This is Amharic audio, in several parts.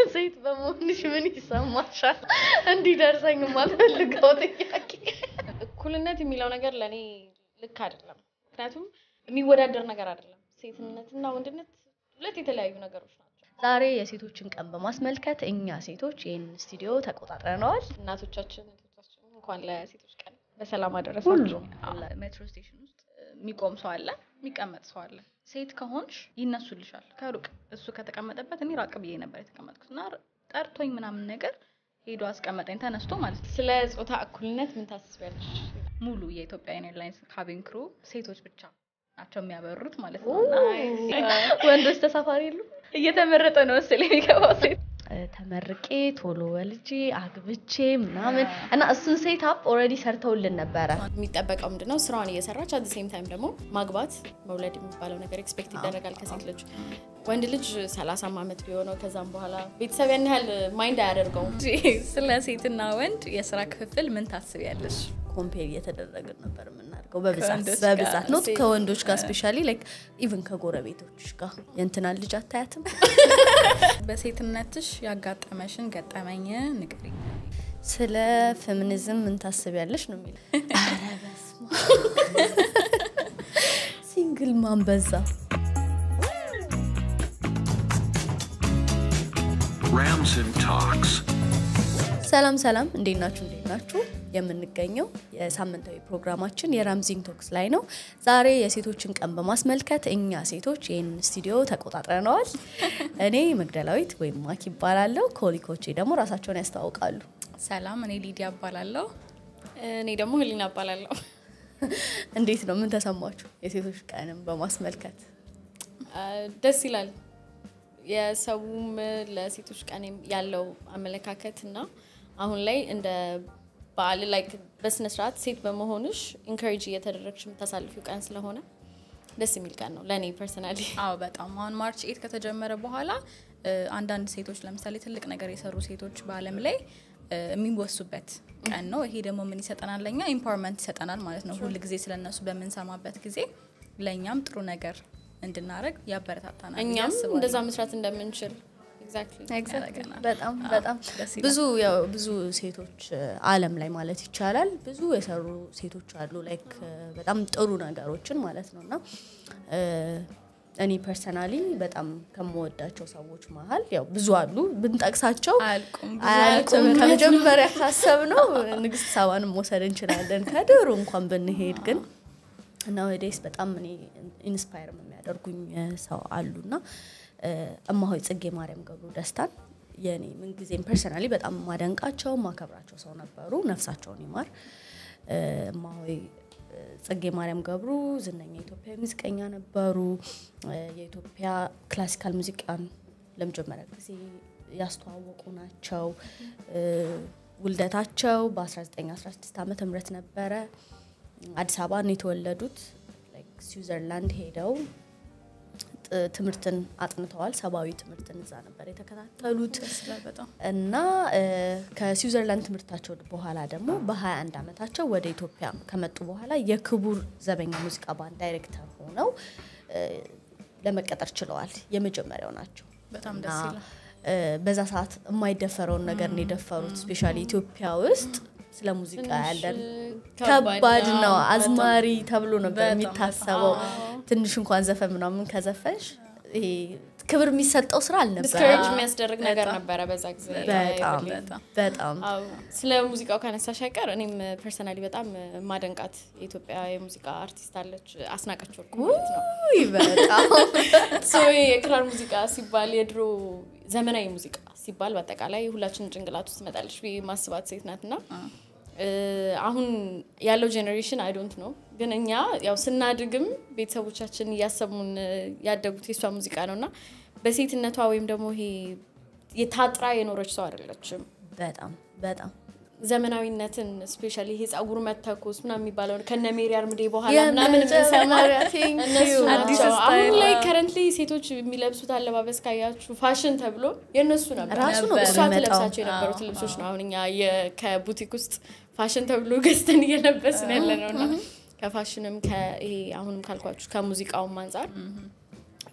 ሴት በመሆንሽ ምን ይሰማሻል? እንዲደርሰኝ የማልፈልገው ጥያቄ። እኩልነት የሚለው ነገር ለእኔ ልክ አይደለም። ምክንያቱም የሚወዳደር ነገር አይደለም። ሴትነትና ወንድነት ሁለት የተለያዩ ነገሮች ናቸው። ዛሬ የሴቶችን ቀን በማስመልከት እኛ ሴቶች ይህንን ስቱዲዮ ተቆጣጥረነዋል። እናቶቻችን እህቶቻችን እንኳን ለሴቶች ቀን በሰላም አደረሳችሁ። ሜትሮ ስቴሽን ውስጥ የሚቆም ሰው አለ፣ የሚቀመጥ ሰው አለ። ሴት ከሆንሽ ይነሱልሻል ከሩቅ። እሱ ከተቀመጠበት እኔ ራቅ ብዬ ነበር የተቀመጥኩት እና ጠርቶኝ ምናምን ነገር ሄዶ አስቀመጠኝ ተነስቶ ማለት ነው። ስለ ጾታ እኩልነት ምን ታስቢያለሽ? ሙሉ የኢትዮጵያ ኤርላይንስ ካቢን ክሩ ሴቶች ብቻ ናቸው የሚያበሩት ማለት ነው። እና ወንዶች ተሳፋሪ የሉ እየተመረጠ ነው መሰለኝ የሚገባው ሴት ተመርቄ ቶሎ ወልጄ አግብቼ ምናምን እና እሱን ሴት አፕ ኦልሬዲ ሰርተውልን ነበረ። የሚጠበቀው ምንድነው? ስራዋን እየሰራች አት ሴም ታይም ደግሞ ማግባት መውለድ የሚባለው ነገር ኤክስፔክት ይደረጋል ከሴት ልጅ። ወንድ ልጅ ሰላሳም ዓመት ቢሆነው ከዛም በኋላ ቤተሰብ ያን ያህል ማይንድ አያደርገውም። ስለ ሴትና ወንድ የስራ ክፍፍል ምን ታስቢያለሽ? ኮምፔር እየተደረግን ነበር የምናደርገው በብዛት ከወንዶች ጋር በብዛት ኖት ሴት- ከወንዶች ጋር ስፔሻሊ ላይክ ኢቭን ከጎረቤቶች ጋር የእንትናን ልጅ አታያትም በሴትነትሽ ያጋጠመሽን ገጠመኝ ንገሪኝ። ስለ ፌሚኒዝም ምን ታስቢያለሽ ነው የሚለው ኧረ በስመ አብ። ሲንግል ማን በዛ Ramson Talks. ሰላም ሰላም፣ እንዴት ናችሁ? እንዴት ናችሁ? የምንገኘው የሳምንታዊ ፕሮግራማችን የራምዚንግ ቶክስ ላይ ነው። ዛሬ የሴቶችን ቀን በማስመልከት እኛ ሴቶች ይህን ስቱዲዮ ተቆጣጥረነዋል። እኔ መግደላዊት ወይም ማኪ ይባላለሁ። ኮሊኮቼ ደግሞ ራሳቸውን ያስተዋውቃሉ። ሰላም፣ እኔ ሊዲያ እባላለሁ። እኔ ደግሞ ህሊና እባላለሁ። እንዴት ነው? ምን ተሰማችሁ? የሴቶች ቀንን በማስመልከት አ፣ ደስ ይላል። የሰውም ለሴቶች ቀን ያለው አመለካከት እና አሁን ላይ እንደ በዓል ላይ በስነ ስርዓት ሴት በመሆንሽ ኢንካሬጅ እየተደረግሽ የምታሳልፊው ቀን ስለሆነ ደስ የሚል ቀን ነው ለእኔ ፐርሰናሊ። አዎ በጣም አሁን ማርች ኤት ከተጀመረ በኋላ እ፣ አንዳንድ ሴቶች ለምሳሌ ትልቅ ነገር የሰሩ ሴቶች በዓለም ላይ እ፣ የሚወሱበት ቀን ነው። ይሄ ደግሞ ምን ይሰጠናል? ለእኛ ኢምፓወርመንት ይሰጠናል ማለት ነው። ሁል ጊዜ ስለነሱ በምንሰማበት ጊዜ ለእኛም ጥሩ ነገር እንድናደረግ ያበረታታናል። ብዬ እኛም አስባለሁ። እንደዛ መስራት እንደምንችል ኤግዛክትሊ ያደርገናል። በጣም አዎ፣ በጣም ደስ ይላል። ብዙ ያው ብዙ ሴቶች ዓለም ላይ ማለት ይቻላል ብዙ የሰሩ ሴቶች አሉ ላይክ በጣም ጥሩ ነገሮችን ማለት ነው እና እ፣ እኔ ፐርሰናሊ በጣም ከምወዳቸው ሰዎች መሀል ያው ብዙ አሉ ብንጠቅሳቸው አያልቁም። ብዙ አያልቁም። ናቸው። ከመጀመሪያ ካሰብ ነው ንግስት ሳባንም መውሰድ እንችላለን ከድሩ እንኳን ብንሄድ ግን እና ወደስ በጣም እኔ ኢንስፓየር የሚያደርጉኝ እ፣ ሰው አሉና እ፣ እማሆይ ጽጌ ማርያም ገብሩ ደስታን የኔ ምንጊዜም ፐርሰናሊ በጣም ማደንቃቸው ማከብራቸው ሰው ነበሩ። ነፍሳቸውን ይማር። እ፣ እማሆይ እ፣ ጽጌ ማርያም ገብሩ ዝነኛ የኢትዮጵያ ሙዚቀኛ ነበሩ። እ፣ የኢትዮጵያ ክላሲካል ሙዚቃን ለመጀመሪያ ጊዜ ያስተዋወቁ ናቸው። እ፣ ውልደታቸው በ1916 ዓመተ ምህረት ነበረ። አዲስ አበባ ነው የተወለዱት። ላይክ ስዊዘርላንድ ሄደው ጥ- ትምህርትን አጥንተዋል። ሰብአዊ ትምህርትን እዛ ነበር የተከታተሉት ደስ ይላል በጣም እና እ፣ ከስዊዘርላንድ ትምህርታቸው በኋላ ደግሞ በ21 ዓመታቸው ወደ ኢትዮጵያ ከመጡ በኋላ የክቡር ዘበኛ ሙዚቃ ባንድ ዳይሬክተር ሆነው እ፣ ለመቀጠር ችለዋል። የመጀመሪያው ናቸው። በጣም እና ደስ ይላል። እ፣ በዛ ሰዓት የማይደፈረውን ነገር ነው የደፈሩት። ስፔሻሊ ኢትዮጵያ ውስጥ ስለ ሙዚቃ ያለን ከባድ ነው። አዝማሪ ተብሎ ነበር በጣም የሚታሰበው። ትንሽ እንኳን ዘፈን ምናምን ከዘፈንሽ ይሄ ክብር የሚሰጠው ስራ አልነበረ። ዲስከሬጅ የሚያስደርግ ነገር ነበረ በዛ ጊዜ። በጣም በጣም በጣም አዎ፣ ስለ ሙዚቃው ካነሳሽ አይቀር እኔም ፐርሰናሊ በጣም ማደንቃት የኢትዮጵያ የሙዚቃ አርቲስት አለች አስናቀች ወርቁ ማለት ነው። ውይ በጣም ሶ የክራር ሙዚቃ ሲባል የድሮ ዘመናዊ ሙዚቃ ሲባል በአጠቃላይ ሁላችንም ጭንቅላት ውስጥ ትመጣለች ብዬ ማስባት ሴት ናት እና እ፣ አሁን ያለው ጄኔሬሽን አይ ዶንት ነው ግን እኛ ያው ስናድግም ቤተሰቦቻችን እያሰሙን እ፣ ያደጉት የሷ ሙዚቃ ነው እና በሴትነቷ ወይም ደግሞ ይሄ የታጥራ የኖረች ሰው አይደለችም። በጣም በጣም ዘመናዊነትን ስፔሻሊ ይሄ ጸጉር መተኮስ ምናምን የሚባለው ከነ ሜሪ አርምዴ በኋላ ምናምን የምንሰማው የመጀመሪያ thank እነሱ you። አዲስ ናቸው። አሁን ስታይል፣ ላይ አዎ። ከረንትሊ ሴቶች የሚለብሱት አለባበስ ካያችሁ ፋሽን ተብሎ የእነሱ ነበር። ራሱ ነው እሷ የሚመጣው። ትለብሳቸው የነበሩት ልብሶች ነው አሁን እኛ የ- ከቡቲክ ውስጥ ፋሽን ተብሎ ገዝተን እየለበስን ያለ ነው እና ከፋሽንም ከይሄ አሁንም ካልኳችሁ ከሙዚቃውም አንጻር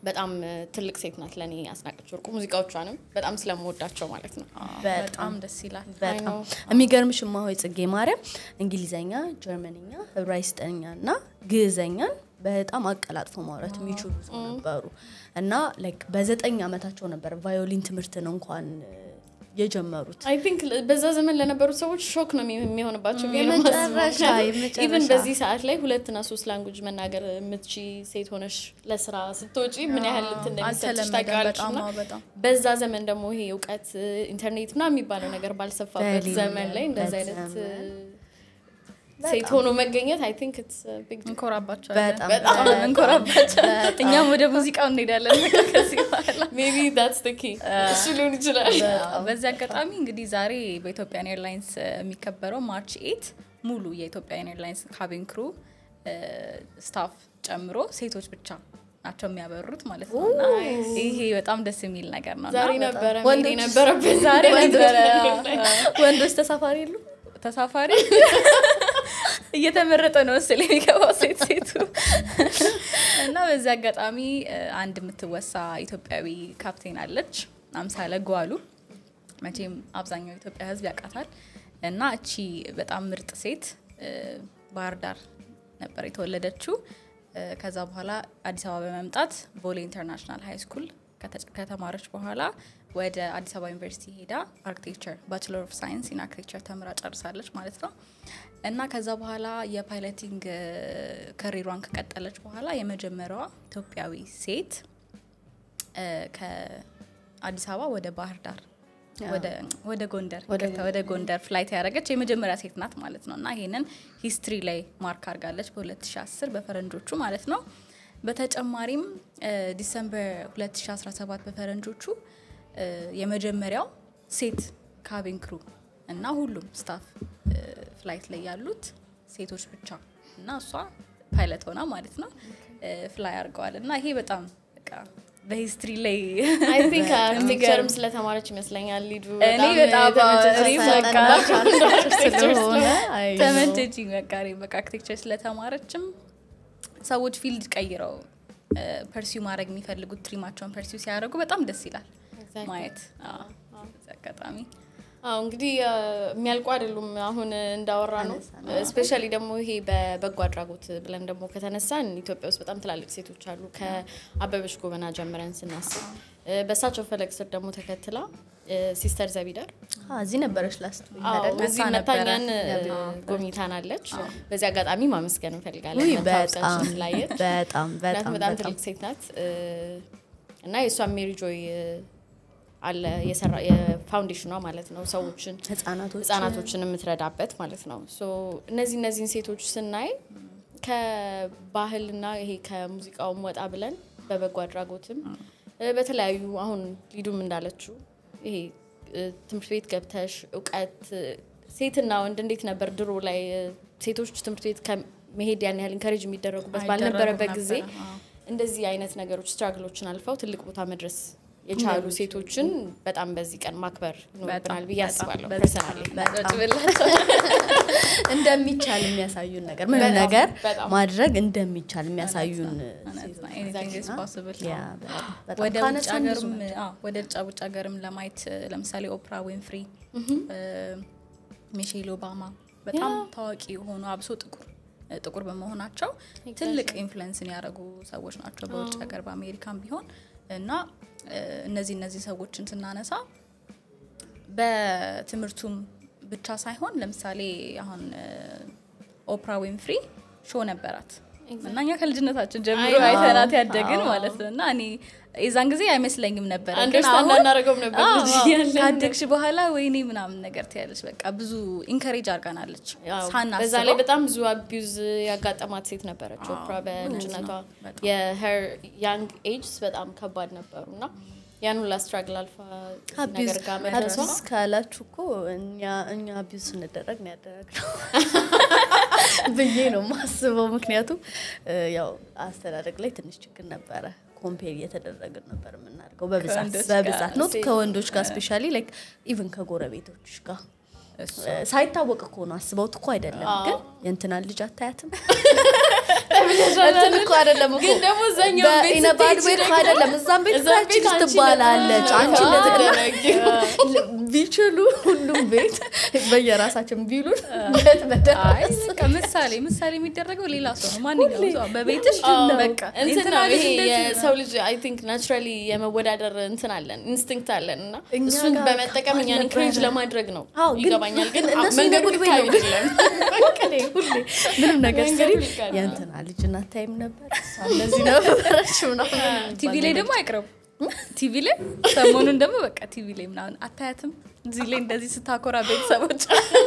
በጣም እ፣ ትልቅ ሴት ናት ለእኔ አስናቀች ወርቁ። ሙዚቃዎቿንም በጣም ስለምወዳቸው ማለት ነው። በጣም ደስ ይላል። በጣም know። የሚገርምሽ እማሆይ ጽጌ ማርያም እንግሊዘኛ፣ ጀርመንኛ፣ ዕብራይስጥኛ እና ግዕዘኛን በጣም አቀላጥፎ ማውራት የሚችሉ ሰው ነበሩ እና ላይክ በዘጠኝ ዓመታቸው ነበር ቫዮሊን ትምህርትን እንኳን እ፣ የጀመሩት። አይ ቲንክ በዛ ዘመን ለነበሩት ሰዎች ሾክ ነው የሚ- የሚሆንባቸው ብዬ ነው የመጨረሻ- የማስበው። ምክንያቱም የመጨረሻ። ኢቭን በዚህ ሰዓት ላይ ሁለትና ሶስት ላንጉጅ መናገር የምትቺ ሴት ሆነሽ ለስራ ስትወጪ ምን ያህል እንትን እንደሚሰጥሽ አልተለመደም ታውቂዋለሽ። በጣም እና አዎ፣ በጣም በዛ ዘመን ደግሞ ይሄ እውቀት ኢንተርኔት ምናምን የሚባለው ነገር ባልሰፋበት በሌለበት ዘመን ላይ እንደዚህ አይነት ዘመን። ሴት ሆኖ መገኘት አይ ቲንክ ኢትስ ቢግ እንኮራባቸዋለን። በጣም በጣም ነው የምንኮራባቸው። እኛም ወደ ሙዚቃው እንሄዳለን በቃ ከዚህ በኋላ። ሜቢ ዳትስ ዘ ኪ እሱ ሊሆን ይችላል። በዚህ አጋጣሚ እንግዲህ ዛሬ በኢትዮጵያን ኤርላይንስ እ፣ የሚከበረው ማርች ኤት ሙሉ የኢትዮጵያን ኤርላይንስ ካቢን ክሩ ስታፍ ጨምሮ ሴቶች ብቻ ናቸው የሚያበሩት ማለት ነው። እና ይሄ በጣም ደስ የሚል ነገር ነው። እና ዛሬ ነበረ ወንዶች- መሄድ የነበረብን ዛሬ ነበረ ወንዶች ተሳፋሪ የሉ ተሳፋሪ እየተመረጠ ነው ስል የሚገባው ሴት ሴቱ እና በዚህ አጋጣሚ እ፣ አንድ የምትወሳ ኢትዮጵያዊ ካፕቴን አለች አምሳለ ጓሉ መቼም አብዛኛው የኢትዮጵያ ሕዝብ ያውቃታል እና እቺ በጣም ምርጥ ሴት እ፣ ባህር ዳር ነበር የተወለደችው እ፣ ከዛ በኋላ አዲስ አበባ በመምጣት ቦሌ ኢንተርናሽናል ሃይ ስኩል ከተ- ከተማረች በኋላ ወደ አዲስ አበባ ዩኒቨርሲቲ ሄዳ አርክቴክቸር ባችለር ኦፍ ሳይንስ ኢን አርክቴክቸር ተምራ ጨርሳለች ማለት ነው እና ከዛ በኋላ የፓይለቲንግ ከሪሯን ከቀጠለች በኋላ የመጀመሪያዋ ኢትዮጵያዊ ሴት እ፣ ከአዲስ አበባ ወደ ባህር ዳር ወደ- ወደ ጎንደር ይቅርታ፣ ወደ ጎንደር ፍላይት ያደረገች የመጀመሪያ ሴት ናት ማለት ነው እና ይሄንን ሂስትሪ ላይ ማርክ አድርጋለች በ2010 በፈረንጆቹ ማለት ነው በተጨማሪም እ፣ ዲሰምበር 2017 በፈረንጆቹ እ፣ የመጀመሪያው ሴት ካቢን ክሩ እና ሁሉም ስታፍ እ፣ ፍላይት ላይ ያሉት ሴቶች ብቻ እና እሷ ፓይለት ሆና ማለት ነው እ፣ ፍላይ አድርገዋል እና ይሄ በጣም በቃ በሂስትሪ ላይ አይ ቲንክ አርክቴክቸርም ስለተማረች ይመስለኛል ሊዱ እኔ በጣም የተመቸች እኔ ሰው በቃ ስለሆነ አይ ነው። ተመቸችኝ በቃ እኔ በቃ አርክቴክቸር ስለተማረችም ሰዎች ፊልድ ቀይረው ፐርሲው ማድረግ የሚፈልጉት ትሪማቸውን ፐርሲው ሲያደርጉ በጣም ደስ ይላል Exactly. ማየት አዎ፣ በዚህ አጋጣሚ አዎ እንግዲህ አ፣ የሚያልቁ አይደሉም። አሁን እንዳወራ ነው። ስፔሻሊ ደግሞ ይሄ በበጎ አድራጎት ብለን ደግሞ ከተነሳን ኢትዮጵያ ውስጥ በጣም ትላልቅ ሴቶች አሉ። ከአበበች ጎበና ጀምረን ስናስብ እ፣ በእሳቸው ፈለግ ስር ደግሞ ተከትላ እ፣ ሲስተር ዘቢደር አ፣ እዚህ ነበረች ላስት አዎ አይደል? በዚህ መታ ነበረ። መታኛን ጎብኝታናለች። በዚህ አጋጣሚ ማመስገን እንፈልጋለን። ውይ መታ በጣም ውስጣችን ስላየች በጣም ምክንያቱም በጣም በጣም በጣም ትልቅ ሴት ናት እ፣ እና የእሷ ሜሪ ጆይ እ፣ አለ የሰራ የፋውንዴሽኗ ማለት ነው ሰዎችን ህጻናቶች ህጻናቶችን የምትረዳበት ማለት ነው። ሶ እነዚህ እነዚህን ሴቶች ስናይ ከባህልና ይሄ ከሙዚቃውም ወጣ ብለን በበጎ አድራጎትም እ፣ በተለያዩ አሁን ሊዱም እንዳለችው ይሄ እ፣ ትምህርት ቤት ገብተሽ እውቀት እ፣ ሴትና ወንድ እንዴት ነበር ድሮ ላይ እ፣ ሴቶች ትምህርት ቤት ከመሄድ ያን ያህል ኢንከሬጅ የሚደረጉበት አይደረጉም ባልነበረበት ነበረ፣ ጊዜ አዎ። እንደዚህ አይነት ነገሮች ስትራግሎችን አልፈው ትልቅ ቦታ መድረስ የቻሉ ሴቶችን በጣም በዚህ ቀን ማክበር ይኖርብናል ብዬ አስባለሁ ፐርሰናሊ በጭብላቸው እንደሚቻል የሚያሳዩን ነገር ምንም በጣም፣ ነገር በጣም። ማድረግ እንደሚቻል የሚያሳዩን ኤኒቲንግ ኢዝ ፖሲብል ያ፣ በጣም፣ በጣም ወደ ውጭ ካነሳን ብዙ ሀገርም አዎ፣ ወደ ውጭ ውጭ ሀገርም ለማየት እ፣ ለምሳሌ ኦፕራ ዊንፍሪ ሚሼል ኦባማ በጣም ታዋቂ የሆኑ አብሶ ጥቁር እ፣ ጥቁር በመሆናቸው ትልቅ ኢንፍሉዌንስን ያደረጉ ሰዎች ናቸው በውጭ ሀገር በአሜሪካም ቢሆን እና እ፣ እነዚህ እነዚህ ሰዎችን ስናነሳ በትምህርቱም ብቻ ሳይሆን ለምሳሌ አሁን እ፣ ኦፕራ ዊንፍሪ ሾው ነበራት እና እኛ ከልጅነታችን ጀምሮ አይ ነው። አይተናት ያደግን ማለት ነው እና እኔ የዛን ጊዜ አይመስለኝም ነበር ግን አንደርስታንድ አሁን አናደርገውም ነበር አዎ፣ ልጅ አዎ፣ እያለን። ካደግሽ በኋላ ወይኔ ምናምን ነገር ትያለች በቃ ብዙ ኢንከሬጅ አርጋናለች ያው ሳናስበው በዛ ላይ በጣም ብዙ አቢዩዝ ያጋጠማት ሴት ነበረች ኦፕራ በልጅነቷ የሄር ያንግ ኤጅስ በጣም ከባድ ነበሩ እና ያን ሁላ ስትራግል አልፋ እዚህ ነገር ጋር መድረሷ አቢዝ ካላችሁ እኮ እኛ እኛ አቢዝ ስንደረግ ነው ያደረግነው ብዬ ነው ማስበው። ምክንያቱም እ፣ ያው አስተዳደግ ላይ ትንሽ ችግር ነበረ። ኮምፔር እየተደረግን ነበር የምናደርገው በብዛት ከወንዶች ጋር በብዛት ኖት ከወንዶች ጋር ስፔሻሊ ላይክ ኢቭን ከጎረቤቶች ጋር እሱ ሳይታወቅ እኮ ነው አስበውት እኮ አይደለም ግን የእንትና ልጅ አታያትም ተብለሻል እንትን እኮ አይደለም እኮ ግን ደግሞ እዛኛው ቤት በኢነ ባድ ስትሄጂ ቤት ደግሞ አይደለም እዛም ቤት እዛም ታች ቤት ልጅ አንቺ ትባላለች ነበር። አንቺ አዎ፣ እንደዚህ ቢችሉ ሁሉም ቤት በየራሳችን ቢሉን በት አይ በደረስ በቃ ምሳሌ ምሳሌ የሚደረገው ሌላ ሰው ነው ማንኛውም ሰው በቤትሽ በቃ እንትን የእንትና ነው ልጅ ይሄ እንደዚህ ነው። የሰው ልጅ አይ ቲንክ ናቹራሊ የመወዳደር እንትን አለን ኢንስቲንክት አለን እና እኛ እሱን ጋር በመጠቀም ከባድ እኛን ነበረ። ኢንክሬጅ ለማድረግ ነው አዎ፣ ግን- ይገባኛል ግን ግን እነሱ መንገዱ ይነግሩኝ ልክ ነው። አይደለም ሁሌ ሁሌ ምንም ነገር መንገዱ ስሪ ልክ አይደለም። የእንትና ልጅ እናታይም ነበር እሷ እንደዚህ ነበረች ምናምን ቲቪ ላይ ደግሞ አይቅረቡ ቲቪ ላይ ሰሞኑን ደግሞ በቃ ቲቪ ላይ ምናምን አታያትም እዚህ ላይ እንደዚህ ስታኮራ ቤተሰቦች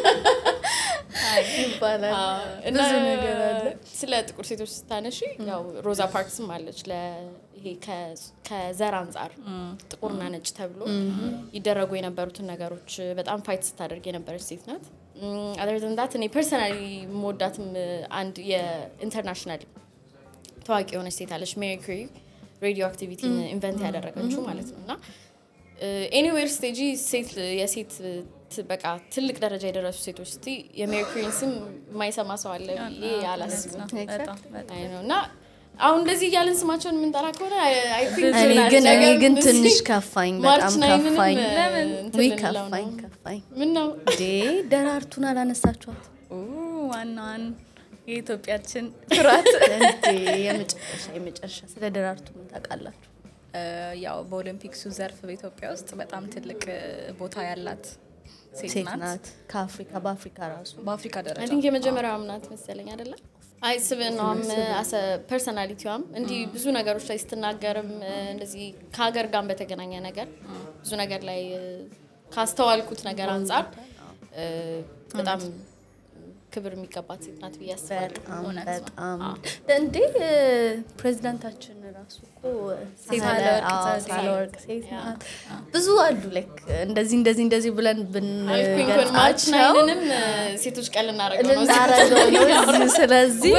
ይባላል እና ብዙ ነገር አለ ስለ ጥቁር ሴቶች ስታነሺ ያው ሮዛ ፓርክስም አለች ለ ይሄ ከ- ከዘር አንጻር ጥቁርና ነጭ ተብሎ ይደረጉ የነበሩትን ነገሮች በጣም ፋይት ስታደርግ የነበረች ሴት ናት። አደርዘንዳት እኔ ፐርሰናሊ የምወዳትም አንድ የኢንተርናሽናል ታዋቂ የሆነች ሴት አለች ሜሪ ኩሪ ሬዲዮ አክቲቪቲን ኢንቨንት ያደረገችው ማለት ነው እና ኤኒዌር ስቴጂ ሴት የሴት ት- በቃ ትልቅ ደረጃ የደረሱ ሴቶች ስቲ የሜሪ ኩሪን ስም የማይሰማ ሰው አለ ብዬ አላስብም። በጣም በጣም አይ ነው እና አሁን እንደዚህ እያለን ስማቸውን የምንጠራ ከሆነ I- I think እኔ ግን እኔ ነገ ግን እንደዚህ ትንሽ ከፋኝ ማርች በጣም ናይንንም ከፋኝ ለምን እንትን ውይ ልንለው ነው? ከፋኝ ከፋኝ ምን ነው እንዴ ደራርቱን አላነሳችኋት ኡ፣ ዋናዋን የኢትዮጵያችን ፍራት እንዴ የመጨረሻ የመጨረሻ ስለ ደራርቱ ምን ታውቃላችሁ እ፣ ያው በኦሎምፒክሱ ዘርፍ በኢትዮጵያ ውስጥ በጣም ትልቅ እ፣ ቦታ ያላት ሴት ሴት ናት ናት ከአፍሪካ በአፍሪካ ራሱ በአፍሪካ አይ ደረጃ ቲንክ የመጀመሪያዋ ናት መሰለኝ አይደለም አይ ስብናዋም አሰ ፐርሰናሊቲዋም እንዲህ ብዙ ነገሮች ላይ ስትናገርም እ፣ እንደዚህ ከሀገር ጋር በተገናኘ ነገር ብዙ ነገር ላይ እ፣ ካስተዋልኩት ነገር አንጻር እ፣ በጣም ክብር የሚገባት ሴት ናት ብዬ አስባለሁ። በጣም እውነት ነው። በጣም እንዴ እ፣ ፕሬዚዳንታችን ራሱ እኮ ሴት ሳህለ- ሳህለወርቅ አዎ፣ ዘውዴ። ሳህለወርቅ ሴት ናት ብዙ አሉ ላይክ እንደዚህ እንደዚህ እንደዚህ ብለን አልኩኝ እኮ ማርች ብንገልጻቸው ናይንንም እ፣ ሴቶች ቀን ልናደርገው ነው። ልናረገው ነው እዚህ። ስለዚህ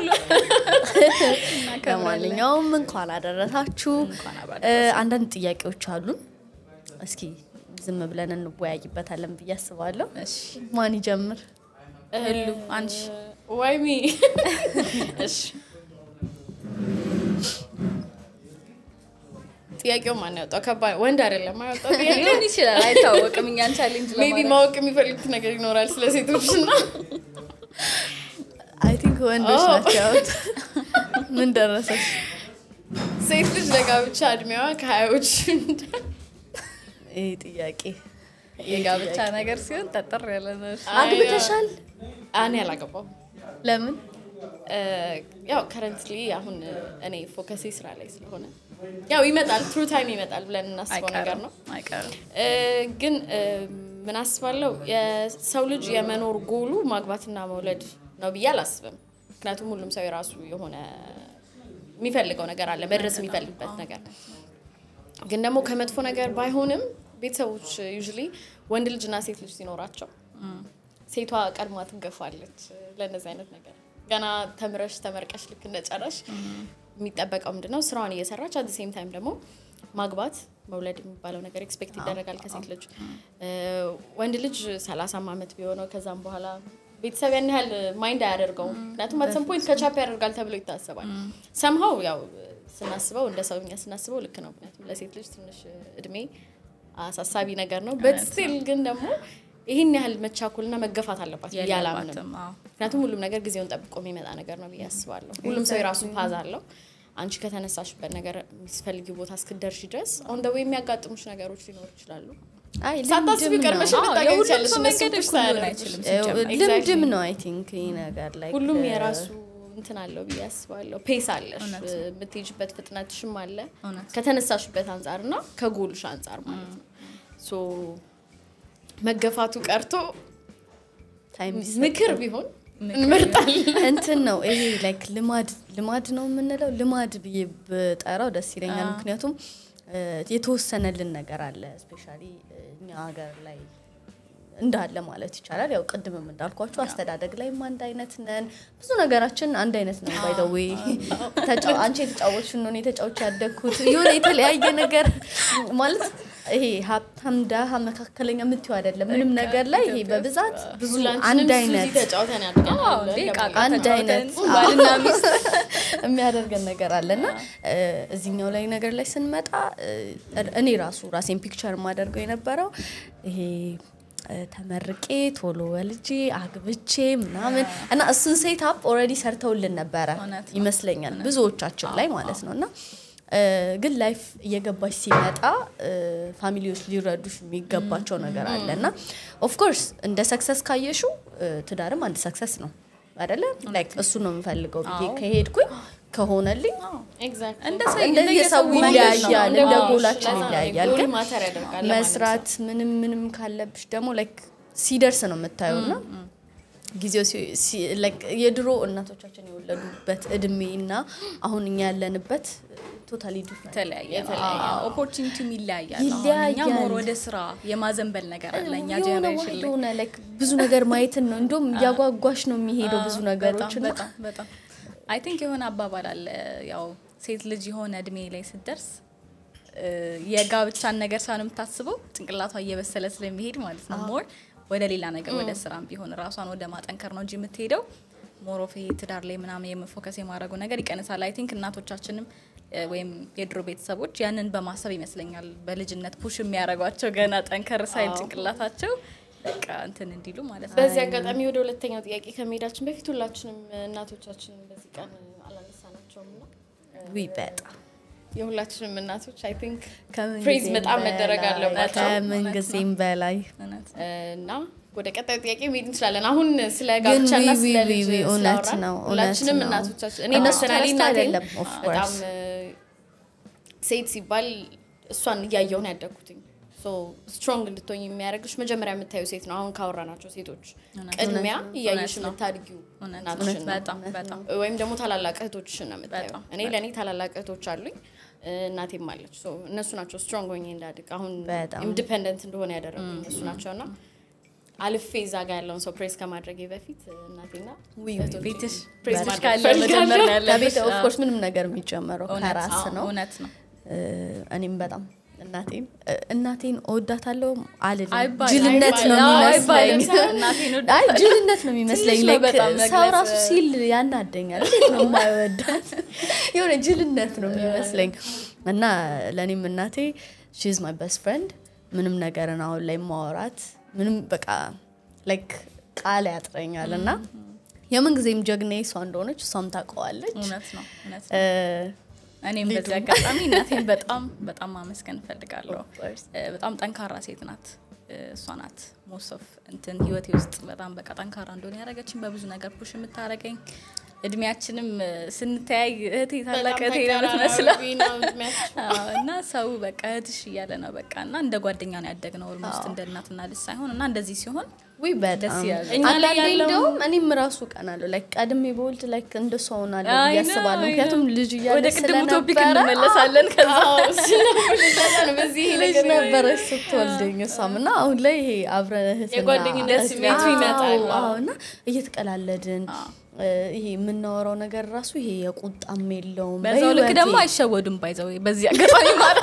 ለማንኛውም እንኳን አደረሳችሁ እ፣ አንዳንድ ጥያቄዎች አሉን እስኪ ዝም ብለን እንወያይበታለን ብዬ አስባለሁ እሺ ማን ይጀምር ህሉ አንቺ ዋይሚ እሺ ጥያቄው ማን ያወጣው? ከባድ ወንድ አይደለም ያወጣው ጥያቄ ሊሆን ይችላል አይታወቅም እኛን ቻሌንጅ ሜቢ ለማድረግ ማወቅ የሚፈልጉት ነገር ይኖራል ስለ ሴቶች እና አይ ቲንክ ወንዶች ኦ። ናቸው ያወጡት። ምን ደረሰች ሴት ልጅ ለጋብቻ እድሜዋ ከሀያዎች ይህ ጥያቄ የጋብቻ ነገር ሲሆን ጠጠር ያለ ነው አግብተሻል እኔ አላገባው ለምን ያው ከረንትሊ አሁን እኔ ፎከሴ ስራ ላይ ስለሆነ ያው ይመጣል ትሩ ታይም ይመጣል ብለን እናስበው ነገር ነው አይቀርም እ፣ ግን እ፣ ምን አስባለሁ የሰው ልጅ የመኖር ጎሉ ማግባትና መውለድ ነው ብዬ አላስብም። ምክንያቱም ሁሉም ሰው የራሱ የሆነ የሚፈልገው ነገር አለ፣ መድረስ የሚፈልግበት ነገር። ግን ደግሞ ከመጥፎ ነገር ባይሆንም ቤተሰቦች ዩዥሊ ወንድ ልጅና ሴት ልጅ ሲኖራቸው ሴቷ ቀድማ ትገፋለች ለእነዚህ አይነት ነገር ገና ተምረሽ ተመርቀሽ ልክ እንደጨረሽ የሚጠበቀው ምንድነው ስራዋን እየሰራች አት ሴም ታይም ደግሞ ማግባት መውለድ የሚባለው ነገር ኤክስፔክት ይደረጋል ከሴት ልጅ እ፣ ወንድ ልጅ ሰላሳም አመት ቢሆነው ከዛም በኋላ ቤተሰብ ያን ያህል ማይንድ አያደርገውም ምክንያቱም አት ሰም ፖይንት ከቻፕ ያደርጋል ተብሎ ይታሰባል ሰምሀው ያው ስናስበው እንደ ሰውኛ ስናስበው ልክ ነው ምክንያቱም ለሴት ልጅ ትንሽ እድሜ አሳሳቢ ነገር ነው በት ስቲል ግን ደግሞ ይህን ያህል መቻኮልና መገፋት አለባት ብዬ አላምንም የለባትም አዎ። ምክንያቱም ሁሉም ነገር ጊዜውን ጠብቆ የሚመጣ ነገር ነው ብዬ አስባለሁ። ሁሉም ሰው የራሱ ፓዝ አለው። አንቺ ከተነሳሽበት ነገር የሚስፈልጊ ቦታ እስክደርሽ ድረስ አሁን ደዌ የሚያጋጥሙሽ ነገሮች ሊኖሩ ይችላሉ። አይ ሳታስቢ ልምድም ቀድመሽ ነው። አዎ፣ ልታገኝ የሁሉም ትችያለሽ። ሰው እነሱ መንገድ ፑሽ እኩል ሊሆን ሳያደርጉሽ። አይችልም እ፣ ሲጀመር። ልምድም ነው አይ ቲንክ ይህ ነገር ላይ ሁሉም የራሱ እንትን አለው ብዬ አስባለሁ። ፔስ አለሽ፣ እውነት ነው። የምትሄጅበት ፍጥነትሽም አለ እውነት ከተነሳሽበት አንጻር እና ከጎልሽ አንጻር ማለት ነው። ሶ መገፋቱ ቀርቶ ታይም ምክር ቢሆን እንመርጣለን። እንትን ነው ይሄ ላይክ ልማድ ልማድ ነው የምንለው ልማድ ብዬ ብጠራው ደስ ይለኛል ምክንያቱም እ፣ የተወሰነልን ነገር አለ ስፔሻሊ እኛ ሀገር ላይ እንዳለ ማለት ይቻላል ያው ቅድምም እንዳልኳችሁ አስተዳደግ ላይም አንድ አይነት ነን ብዙ ነገራችን አንድ አይነት ነው ባይደዌ አንቺ የተጫወች ነው እኔ ተጫዎች ያደግኩት የሆነ የተለያየ ነገር ማለት ይሄ ሀብታም ደሃ መካከለኛ የምትይው አይደለም ምንም ነገር ላይ ይሄ በብዛት ብዙ ሁላችንም አንድ ሱዚ አይነት ተጫውተን ያድገናል አዎ፣ እንዴ ቃቃ አንድ ተጫውተን አይነት ባልና ሚስት የሚያደርገን ነገር አለና እዚህኛው ላይ ነገር ላይ ስንመጣ እ፣ እኔ ራሱ ራሴን ፒክቸር የማደርገው የነበረው ይሄ እ፣ ተመርቄ ቶሎ ወልጄ አግብቼ ምናምን እና እሱን ሴት አፕ ኦልሬዲ ሰርተውልን ነበረ እውነት ነው። ይመስለኛል ብዙዎቻችን ላይ ማለት ነው እና እ፣ ግን ላይፍ እየገባች ሲመጣ እ፣ ፋሚሊዎች ሊረዱሽ የሚገባቸው ነገር አለ እና ኦፍኮርስ እንደ ሰክሰስ ካየሹ ትዳርም አንድ ሰክሰስ ነው አደለ ላይክ እሱ ነው የምፈልገው ብዬ ከሄድኩኝ ከሆነልኝ ኤግዛክት እንደ ሰው እንደየሰው መንገድ ነው። ይለያያል እንደ አዎ፣ ጎላችን ለዛ ነው ይለያያል ጎል ግን ማተር ያደርጋል ለማለት ነው። መስራት ምንም ምንም ካለብሽ ደግሞ ላይክ ሲደርስ ነው የምታየው እና ጊዜው ሲ- ሲ- like የድሮ እናቶቻችን የወለዱበት እድሜ እና አሁን እኛ ያለንበት ቶታሊ ዲፍረንት የተለያየ ኦፖርቹኒቲም ይለያያል። አሁን ይለያያል። እኛ ሞር ወደ ስራ የማዘንበል ነገር አለ እኛ የሆነ ጀኔሬሽን ላይ የሆነ like ብዙ ነገር ማየትን ነው እንዲሁም እያጓጓሽ ነው የሚሄደው ብዙ ነገሮች በጣም እና በጣም በጣም አይ ቲንክ የሆነ አባባል አለ ያው ሴት ልጅ የሆነ እድሜ ላይ ስትደርስ እ፣ የጋብቻን ነገር ሳን የምታስበው ጭንቅላቷ እየበሰለ ስለሚሄድ ማለት ነው ሞር ወደ ሌላ ነገር ወደ ስራም ቢሆን ራሷን ወደ ማጠንከር ነው እንጂ የምትሄደው ሞር ኦፍ ይሄ ትዳር ላይ ምናምን የመፎከስ የማድረጉ ነገር ይቀንሳል። አይ ቲንክ እናቶቻችንም እ፣ ወይም የድሮ ቤተሰቦች ያንን በማሰብ ይመስለኛል በልጅነት ፑሽ የሚያደርጓቸው ገና ጠንከር ሳይል ጭንቅላታቸው በቃ እንትን እንዲሉ ማለት ነው። በዚህ አጋጣሚ ወደ ሁለተኛው ጥያቄ ከመሄዳችን በፊት ሁላችንም እናቶቻችንን በዚህ ቀን አላነሳናቸውም እና ውይ በጣም የሁላችንም እናቶች አይ ቲንክ ከምን ፕሬዝ ጊዜም በጣም መደረግ በላይ፣ አለባቸው ከምን ጊዜም በላይ እውነት እና ወደ ቀጣዩ ጥያቄ መሄድ እንችላለን። አሁን ስለ ግን ጋብቻና ዊ- ስለ ዊ- ልጅ ዊ- እውነት ስላወራን ነው፣ እውነት ሁላችንም ነው። እናቶቻችን እኔ እነሱ ፐርሰናሊ ተረስቶ እናቴን አይደለም፣ of በጣም course። እ፣ ሴት ሲባል እሷን እያየውን ያደግኩትኝ ስትሮንግ እንድትሆኝ የሚያደርግሽ መጀመሪያ የምታዩ ሴት ነው። አሁን ካወራናቸው ሴቶች ቅድሚያ እያየሽ እውነት ነው። የምታድጊው እውነት እናትሽን ነው። በጣም በጣም ወይም ደግሞ ታላላቅ እህቶችሽን ነው የምታየው። በጣም፣ እኔ ለእኔ ታላላቅ እህቶች አሉኝ እ፣ እናቴም አለች። ሶ እነሱ ናቸው ስትሮንግ ሆኜ እንዳድግ አሁን በጣም። ኢንዲፐንደንት እንደሆነ ያደረጉኝ እነሱ ናቸው እና አልፌ እዛ ጋር ያለውን ሰው ፕሬስ ከማድረጌ በፊት እ፣ እናቴና እህቶቼን ቤትሽ ፕሬስ ቤትሽ ማድረግ ካለ እፈልጋለሁ። መጀመር ነው ያለብሽ። ከቤት አዎ። ኦፍኮርስ ምንም ነገር የሚጨመረው እውነት ከራስ አዎ፣ ነው እውነት ነው። እ፣ እኔም በጣም እናቴን እ፣ እናቴን እወዳታለሁ አልልም አይባልም፣ ጅልነት ነው አይባልም። አዎ፣ የሚመስለኝ አይባልም። እናቴን አይ እወዳታለሁ። ጅልነት ነው የሚመስለኝ ትንሽ ነው like በጣም ሰው መግለጽ። ራሱ ሲል ያናደኛል እንዴት ነው የማይወዳት የሆነ ጅልነት ነው የሚመስለኝ እና ለእኔም እናቴ ሺዝ ማይ በስት ፍሬንድ ምንም ነገርን አሁን ላይ ማወራት ምንም በቃ ላይክ ቃል ያጥረኛል እና የምን ጊዜም ጀግና እሷ እንደሆነች እሷም ታውቀዋለች እውነት ነው እውነት ነው። እ፣ እኔም በዚህ አጋጣሚ እናቴን በጣም በጣም ማመስገን እፈልጋለሁ። Of course. እ፣ በጣም ጠንካራ ሴት ናት። እ፣ እሷ ናት ሞስት ኦፍ እንትን ህይወቴ ውስጥ በጣም በቃ ጠንካራ እንደሆነ ያደረገችኝ በብዙ ነገር ፑሽ የምታደርገኝ እድሜያችንም እ፣ ስንተያይ እህቴ ታላቅ በጣም እህቴ ነው የምትመስለው ተቀራራቢ ነው እድሜያችን። አዎ፣ እና ሰው በቃ እህትሽ እያለ ነው በቃ እና እንደ ጓደኛ ነው ያደግነው ኦልሞስት እንደ እናትና ልጅ ሳይሆን እና እንደዚህ ሲሆን ውይ ደስ በጣም ይላል። እኛ ላይ አንዳንዴ ያለው- እንደውም እኔም ራሱ ቀናለሁ ላይክ ቀድሜ በወልድ ላይክ እንደሷ ሆናለሁ አይ ብዬ ነው፣ አስባለሁ አይ ምክንያቱም ነው። ልጅ እያለ ወደ ቅድሙ ቶፒክ ስለነበረ እንመለሳለን ከዛ አዎ፣ ስለሆነ ለዛ ነው በዚህ ይሄ ልጅ ነገር ነበረች ስትወልደኝ እሷም እና አሁን ላይ ይሄ አብረን እህትና የጓደኝነት እህት- ስሜቱ አዎ፣ ይመጣል። አዎ፣ እና እየተቀላለድን እ፣ ይሄ የምናወራው ነገር ራሱ ይሄ የቁጣም የለውም በዛው ልክ በህይወቴ ደግሞ አይሸወዱም ባይዘው በዚህ አጋጣሚ ማለት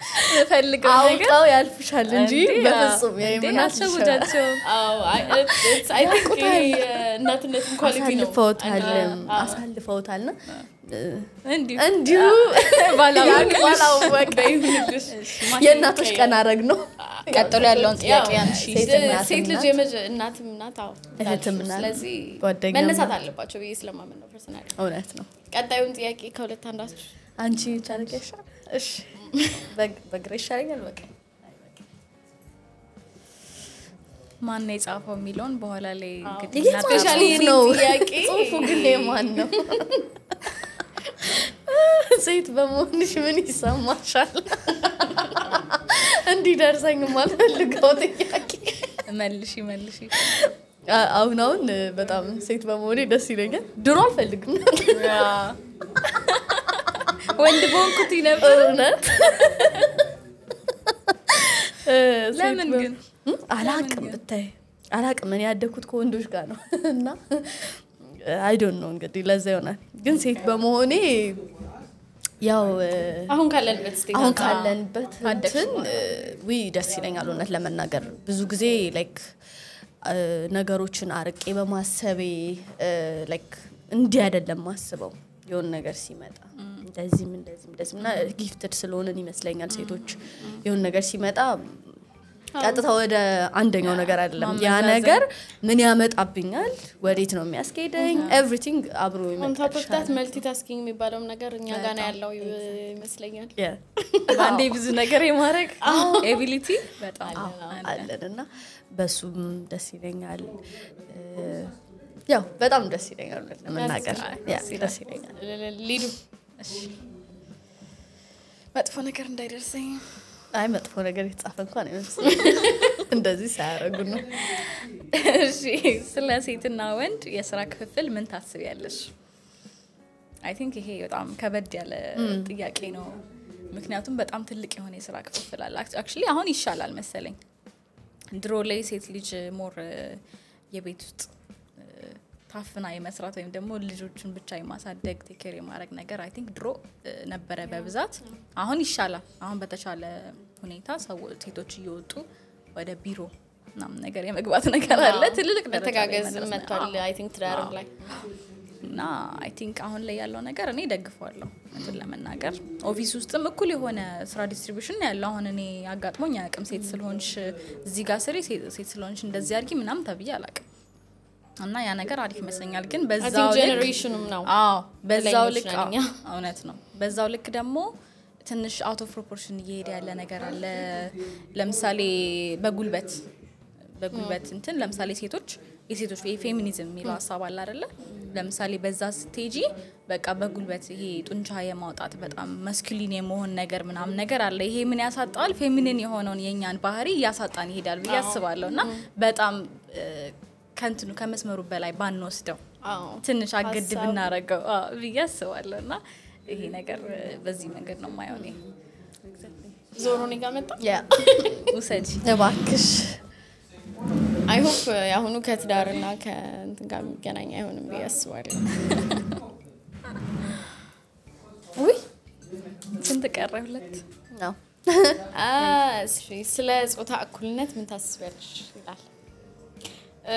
ፈልገው ነገር አውቀው ያልፍሻል እንጂ እንዴ፣ በፍጹም እንዴ፣ የምናት አልሸውዳቸውም። አዎ፣ አይ፣ it's- I think ይሄ የእናትነትን ኳሊቲ ነው። አሳልፈውታልም አዎ። አሳልፈውታልና እ፣ እንዲሁ እንዲሁ ባላወቅሽ ባላወቀ ይሁንልሽ። የእናቶች ቀን አረግ ነው ቀጥሎ ያለውን ጥያቄ ያው አንሺ። ሴት እናትም ሴት ልጅ ናት። የመጀ- እናትም ናት አዎ፣ እህትም እንዳልሽው። ናት። ስለዚህ ጓደኛም መነሳት ናት። አለባቸው ብዬ ስለማመን ነው ፐርሰናል እውነት ነው ቀጣዩን ጥያቄ ከሁለት አንዳችሁ አንቺ ቻለቀሻ እሺ በግ- በግሬ ይሻለኛል በቃ ማን ነው የጻፈው የሚለውን በኋላ ላይ እንግዲህ ይሄ እናት- ማን ስፔሻሊ ጽሁፍ የኔ ነው ጥያቄ ጽሁፉ ግን የማን ነው ሴት በመሆንሽ ምን ይሰማሻል እንዲደርሰኝ የማልፈልገው ጥያቄ መልሺ መልሺ አ- አሁን አሁን በጣም ሴት በመሆኔ ደስ ይለኛል ድሮ አልፈልግም ወንድ በሆንኩት ነበር እውነት እ፣ ሴት ለምን በ- ግን? እም፣ አላቅም ብታይ አላቅም እኔ ያደግኩት ከወንዶች ጋር ነው እና አይዶን ነው እንግዲህ ለዛ ይሆናል ግን ሴት በመሆኔ ያው እ፣ አሁን ካለንበት ስቴት አሁን አንጻር ካለንበት እንትን ዊ ደስ ይለኛል እውነት ለመናገር ብዙ ጊዜ ላይክ ነገሮችን አርቄ በማሰቤ ላይክ እንዲህ አይደለም ማስበው የሆነ ነገር ሲመጣ እንደዚህም እንደዚህም እንደዚህም እና ጊፍትድ ስለሆንን ይመስለኛል ሴቶች የሆነ ነገር ሲመጣ ቀጥታ ወደ አንደኛው ነገር አይደለም ያ ማመዛዘን። ነገር ምን ያመጣብኛል ወዴት ነው የሚያስኬደኝ ኤቭሪቲንግ አብሮ ኦን ቶፕ ኦፍ ይመጣልሻል። ዳት መልቲ ታስኪንግ የሚባለውም ነገር እኛ ጋር ነው ያለው ይ- ይመስለኛል። Yeah. በአንዴ ብዙ ነገር የማድረግ ኤቢሊቲ በጣም አለ። አለን እና በሱም ደስ ይለኛል እ፣ ያው በጣም ደስ ይለኛል እውነት ለመናገር ያ፣ ደስ ይለኛል ል- ሊዱ መጥፎ ነገር እንዳይደርሰኝ አይ መጥፎ ነገር የተጻፈ እንኳን አይመስልም እንደዚህ ሳያደርጉ ነው እሺ ስለ ሴትና ወንድ የስራ ክፍፍል ምን ታስቢያለሽ? አይ ቲንክ ይሄ በጣም ከበድ ያለ ጥያቄ ነው። ምክንያቱም በጣም ትልቅ የሆነ የስራ ክፍፍል አለ። አክቹዋሊ አሁን ይሻላል መሰለኝ። ድሮ ላይ ሴት ልጅ ሞር የቤት ውስጥ እ፣ ታፍና የመስራት ወይም ደግሞ ልጆቹን ብቻ የማሳደግ ቴኬር የማድረግ ነገር አይ ቲንክ ድሮ እ፣ ነበረ በብዛት። አሁን ይሻላል። አሁን በተሻለ ሁኔታ ሰው ሴቶች እየወጡ ወደ ቢሮ ምናምን ነገር የመግባት ነገር አለ። ትልልቅ ደረጃ ላይ መተጋገዝ መድረስ ነው። መጥቷል። አይ ቲንክ ትዳርም ላይ እና አይ ቲንክ አሁን ላይ ያለው ነገር እኔ ደግፈዋለሁ እንትን ለመናገር ኦፊስ ውስጥም እኩል የሆነ ስራ ዲስትሪቢሽን ያለው አሁን እኔ አጋጥሞኝ አያውቅም ሴት ስለሆንሽ እዚህ ጋር ስሪ ሴት ሴት ስለሆንሽ እንደዚህ አድርጊ ምናምን ተብዬ አላውቅም እና ያ ነገር አሪፍ ይመስለኛል ግን አይ በዛው ቲንክ ልክ ጄኔሬሽኑም ነው አዎ በዛው ተለያዮች ልክ ነን አዎ፣ እኛ። እውነት ነው በዛው ልክ ደግሞ ትንሽ አውት ኦፍ ፕሮፖርሽን እየሄደ ያለ ነገር አለ ለምሳሌ በጉልበት በጉልበት እንትን ለምሳሌ ሴቶች የሴቶች የፌሚኒዝም የሚለው ሀሳብ አለ አይደለ ለምሳሌ በዛ ስቴጂ በቃ በጉልበት ይሄ ጡንቻ የማውጣት በጣም መስኩሊን የመሆን ነገር ምናምን ነገር አለ ይሄ ምን ያሳጣል ፌሚኒን የሆነውን የእኛን ባህሪ እያሳጣን ይሄዳል ብዬ አስባለሁ እና በጣም እ፣ ከንትኑ ከመስመሩ በላይ ባንወስደው አዎ። ትንሽ አገድ ሀሳቡ- ብናረገው አዎ ብዬ አስባለሁ እና ይሄ ነገር እ፣ በዚህ መንገድ ነው የማየው እኔ። ዞሮ እኔ ጋር መጣ። ያ ውሰጂ እባክሽ አይ ሆፕ የአሁኑ ከትዳርና ከእንትን ጋር የሚገናኝ አይሆንም ብዬ አስባለሁ። ውይ ስንት ቀረ? ሁለት ነው አ፣ እሺ፣ ስለ ጾታ እኩልነት ምን ታስቢያለሽ ይላል። እ፣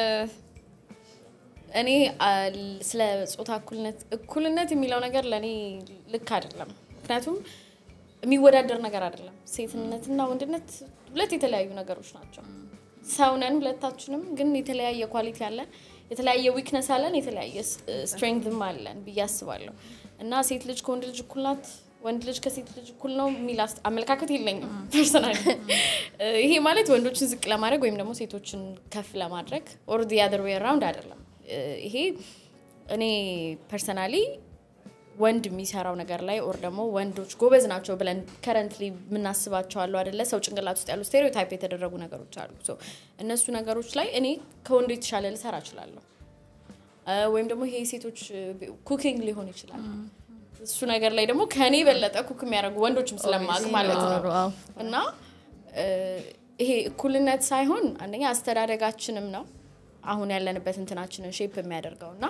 እኔ አ፣ ስለ ጾታ እኩልነት እኩልነት የሚለው ነገር ለእኔ ልክ አይደለም። ምክንያቱም የሚወዳደር ነገር አይደለም። ሴትነትና ወንድነት ሁለት የተለያዩ ነገሮች ናቸው። ሰው ነን ሁለታችንም፣ ግን የተለያየ ኳሊቲ አለን፣ የተለያየ ዊክነስ አለን፣ የተለያየ ስትሬንግም አለን ብዬ አስባለሁ እና ሴት ልጅ ከወንድ ልጅ እኩል ናት፣ ወንድ ልጅ ከሴት ልጅ እኩል ነው የሚል አስ- አመለካከት የለኝም ፐርሰናል። ይሄ ማለት ወንዶችን ዝቅ ለማድረግ ወይም ደግሞ ሴቶችን ከፍ ለማድረግ ኦር ዲ አዘር ዌይ አራውንድ አይደለም። እ፣ ይሄ እኔ ፐርሰናሊ ወንድ የሚሰራው ነገር ላይ ኦር ደግሞ ወንዶች ጎበዝ ናቸው ብለን ከረንትሊ የምናስባቸው አሉ አደለ? ሰው ጭንቅላት ውስጥ ያሉ ስቴሪዮታይፕ የተደረጉ ነገሮች አሉ። ሶ እነሱ ነገሮች ላይ እኔ ከወንዱ የተሻለ ልሰራ እችላለሁ። እ፣ ወይም ደግሞ ይሄ ሴቶች ኩኪንግ ሊሆን ይችላል። እሱ ነገር ላይ ደግሞ ከእኔ የበለጠ ኩክ የሚያደርጉ ወንዶችም ስለማቅ ማለት ነው አዎ። እና እ፣ ይሄ እኩልነት ሳይሆን አንደኛ አስተዳደጋችንም ነው አሁን ያለንበት እንትናችንን ሼፕ የሚያደርገው እና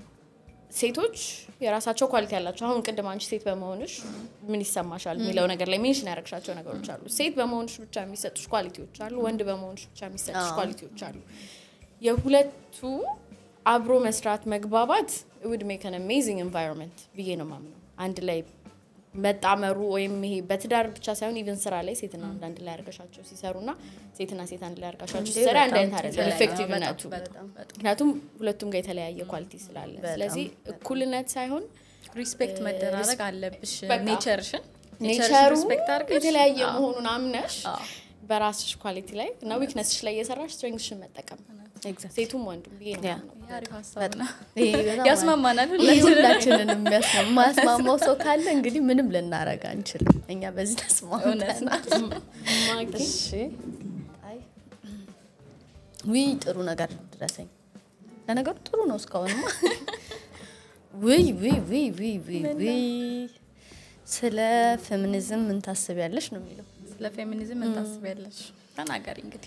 ሴቶች የራሳቸው ኳሊቲ ያላቸው አሁን ቅድም አንቺ ሴት በመሆንሽ ምን ይሰማሻል የሚለው ነገር ላይ ሜንሽን ያደረግሻቸው ነገሮች አሉ። ሴት በመሆንሽ ብቻ የሚሰጡሽ ኳሊቲዎች አሉ፣ ወንድ በመሆንሽ ብቻ የሚሰጡሽ ኳሊቲዎች አሉ። የሁለቱ አብሮ መስራት መግባባት ውድ ሜክ አን አሜዚንግ ኤንቫይሮንመንት ብዬ ነው ማምነው። አንድ ላይ መጣመሩ ወይም ይሄ በትዳር ብቻ ሳይሆን ኢቨን ስራ ላይ ሴትና ወንድ አንድ ላይ አድርገሻቸው ሲሰሩ እና ሴትና ሴት አንድ ላይ አድርጋሻቸው ሲሰራ አንድ አይነት አይደለም ኢፌክቲቭነቱ። ምክንያቱም ሁለቱም ጋር የተለያየ ኳሊቲ ስላለ፣ ስለዚህ እኩልነት ሳይሆን ሪስፔክት መደራረግ አለብሽ በቃ ኔቸርሽን ኔቸሩ ሪስፔክት አድርገሽ የተለያየ አዎ። መሆኑን አምነሽ በራስሽ ኳሊቲ ላይ እና ዊክነስሽ ላይ እየሰራሽ ስትሬንግስሽን መጠቀም ሴቱም ወንዱም ብዬ ነው ያ። የማምነው። ይሄ አሪፍ ሀሳብ ነው። ይሄ በጣም ያስማማናል ይሄ ሁላችንን። ሁላችንን የሚያስማ- የማያስማማው ሰው ካለ እንግዲህ ምንም ልናረግ አንችልም። እኛ በዚህ እውነት ነው። ተስማምተናል። ማጊ እሺ አይ ውይ ጥሩ ነገር ድረሰኝ። ለነገሩ ጥሩ ነው እስካሁንማ። ውይ ውይ ውይ ውይ ውይ ውይ ስለ ፌሚኒዝም ምን ታስቢያለሽ ነው የሚለው። ስለ ፌሚኒዝም ምን ታስቢያለሽ? ተናገሪ እንግዲህ።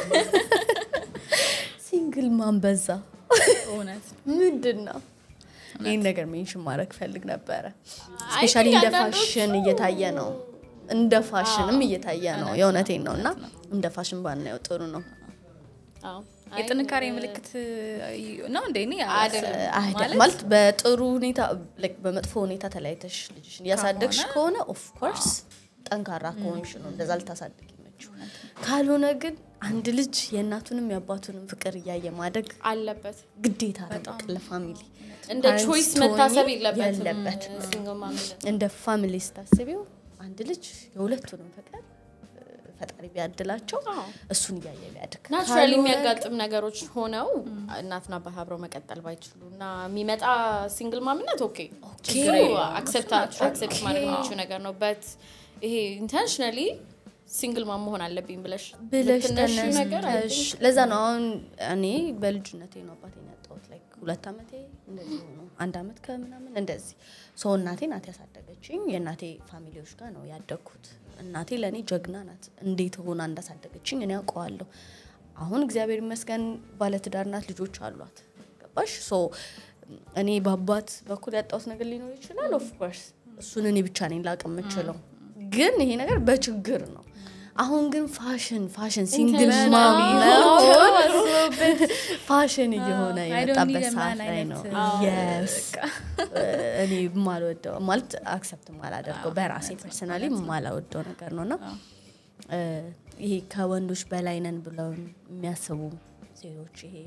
ሲንግል ማን በዛ እውነት ምንድን ነው? ይህን ነገር ሜንሽን ማድረግ ፈልግ ነበረ አይ ስፔሻሊ think እንደ አንዳንዶቹ- ፋሽን እየታየ ነው እንደ ፋሽንም እየታየ ነው የእውነቴን ነው እና እንደ ፋሽን ባናየው ጥሩ ነው አዎ። አይ፣ የጥንካሬ ምልክት ነው እንደ እኔ አይደለም። አይደ- ማለት በጥሩ ሁኔታ like በመጥፎ ሁኔታ ተለያይተሽ ልጅሽን እያሳደግሽ ከሆነ ኦፍ ኮርስ ጠንካራ ከሆንሽ ነው እንደዛ ልታሳድግ ይመችው ካልሆነ ግን አንድ ልጅ የእናቱንም የአባቱንም ፍቅር እያየ ማደግ አለበት ግዴታ ነው በቃ ለፋሚሊ እንደ ፓረንትስ ቾይስ ትሆኚ መታሰብ የለበትም የለበትም። ሲንግል ማምነት እንደ ፋሚሊ ስታስቢው አንድ ልጅ የሁለቱንም ፍቅር እ፣ ፈጣሪ ቢያድላቸው አዎ። እሱን እያየ ቢያድግ ናቹራሊ ካልሆነ የሚያጋጥም ነገሮች ሆነው እናትና አባት አብረው መቀጠል ባይችሉ እና የሚመጣ ሲንግል ማምነት ኦኬ ችግር አክሰፕት ማድረግ የሚችው ነገር ነው በት ይሄ ኢንቴንሽናሊ ሲንግል ማም መሆን አለብኝ ብለሽ ብለሽ የምትነሺው ነገር I ተነስተሽ think ለዛ ነው አሁን እኔ በልጅነቴ ነው አባቴን ያጣሁት ላይክ ሁለት አመቴ እንደዚህ ሆኖ አንድ አመት ከምናምን እንደዚህ ሰው እናቴ ናት ያሳደገችኝ የእናቴ ፋሚሊዎች ጋር ነው ያደግኩት እናቴ ለእኔ ጀግና ናት እንዴት ሆና እንዳሳደገችኝ እኔ ያውቀዋለሁ አሁን እግዚአብሔር ይመስገን ባለትዳር ናት ልጆች አሏት ገባሽ ሶ እኔ በአባት በኩል ያጣሁት ነገር ሊኖር ይችላል ኦፍኮርስ እሱን እኔ ብቻ ነኝ ላቅ የምችለው ግን ይሄ ነገር በችግር ነው አሁን ግን ፋሽን ፋሽን ሲንግል ማም መሆን ፋሽን እየሆነ I don't የመጣበት need a ሰዓት man ላይ አይነት ነው አዎ፣ የስ እኔ የማልወደው ማለት አክሰፕት ማላደርገው በራሴ ፐርሰናሊ የማላወደው ነገር ነው እና እ፣ ይሄ ከወንዶች በላይ ነን ብለው የሚያስቡ ሴቶች ይሄ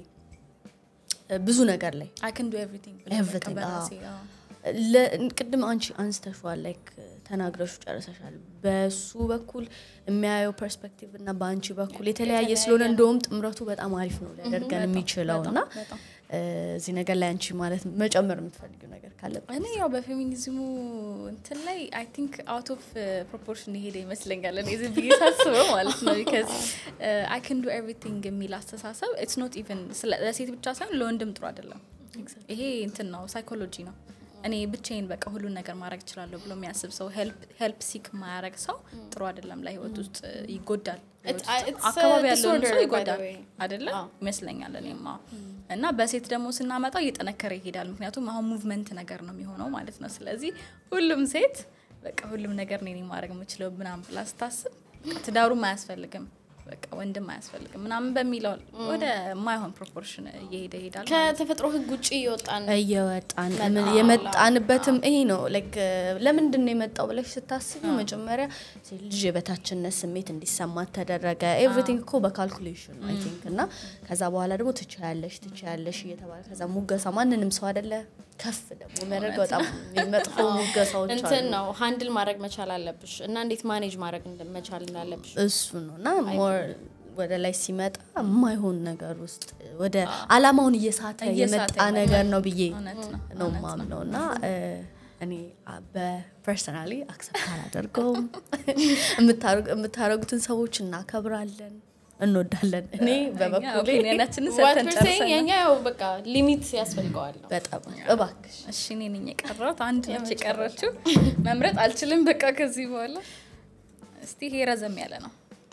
እ፣ ብዙ ነገር ላይ አይ ካን ዱ ኤቭሪቲንግ Everything, በራሴ አዎ። አዎ። ለ- ቅድም አንቺ አንስተሽዋል ላይክ ተናግረሹ ጨርሰሻል በሱ በኩል የሚያየው ፐርስፔክቲቭ እና በአንቺ በኩል የተለያየ ስለሆነ እንደውም ጥምረቱ በጣም አሪፍ ነው ሊያደርገን የሚችለው እና በጣም። እ፣ እዚህ ነገር ላይ አንቺ ማለት መጨመር የምትፈልጊው ነገር ካለበት እኔ ያው በፌሚኒዝሙ እንትን ላይ አይ ቲንክ አውት ኦፍ ፕሮፖርሽን የሄደ ይመስለኛል እኔ ዝም ብዬ ሳስበው ማለት ነው ቢካዝ አይ ካን ዱ ኤቭሪቲንግ የሚል አስተሳሰብ ኢትስ ኖት ኢቨን ለሴት ብቻ ሳይሆን ለወንድም ጥሩ አይደለም ይሄ እንትን ነው ሳይኮሎጂ ነው እኔ ብቻዬን በቃ ሁሉን ነገር ማድረግ እችላለሁ ብሎ የሚያስብ ሰው ሄልፕ ሲክ ማያረግ ሰው ጥሩ አይደለም ለህይወት ውስጥ እ, ይጎዳል ህይወት It's- ውስጥ it's a አካባቢ ያለውን disorder, ሰው by the ይጎዳል way. አይደለ አዎ። ይመስለኛል እኔማ እና በሴት ደግሞ ስናመጣው እየጠነከረ ይሄዳል ምክንያቱም አሁን ሙቭመንት ነገር ነው የሚሆነው ማለት ነው ስለዚህ ሁሉም ሴት በቃ ሁሉም ነገር እኔ ነኝ ማድረግ የምችለው ምናምን ብላ ስታስብ በቃ ትዳሩም አያስፈልግም በቃ ወንድም አያስፈልግም ምናምን በሚለው ወደ ማይሆን ፕሮፖርሽን እየሄደ ይሄዳል ማለት ነው። ከተፈጥሮ ህግ ውጭ እየወጣን እየወጣን ምን- የመጣንበትም ይሄ ነው ላይክ ለምንድን ነው የመጣው ብለሽ ስታስቢ መጀመሪያ ሴት ልጅ የበታችነት ስሜት እንዲሰማት ተደረገ ኤቭሪቲንግ እኮ በካልኩሌሽን አይ ቲንክ እና ከዛ በኋላ ደግሞ ትችያለሽ ትችያለሽ እየተባለ ከዛ ሙገሳ ማንንም ሰው አይደለ ከፍ ደግሞ የሚያደርገው በጣም መጥፎ ሙገሳዎች እንትን አሉ ነው ሃንድል ማድረግ መቻል አለብሽ እና እንዴት ማኔጅ ማድረግ እንደ- መቻል እንዳለብሽ እሱ ነው እና ሞር ወደ ላይ ሲመጣ የማይሆን ነገር ውስጥ ወደ አላማውን እየሳተ እየሳተ የመጣ ይመጣል። ነገር ነው ብዬ እውነት ነው፣ ነው እውነት ማምነው እና እ፣ እኔ አ- በፐርሰናሊ አክሰፕት አላደርገውም የምታረጉ- የምታረጉትን ሰዎች እናከብራለን እንወዳለን እኔ በበኩሌ ኦፒኒየናችንን What ሰጥተን we're saying ጨርሰናል የኛ ያው በቃ ሊሚት ያስፈልገዋል ነው በጣም እባክሽ እሺ እኔ ነኝ የቀረሁት አንድ ነች የቀረችው መምረጥ አልችልም በቃ ከዚህ በኋላ እስቲ ይሄ ረዘም ያለ ነው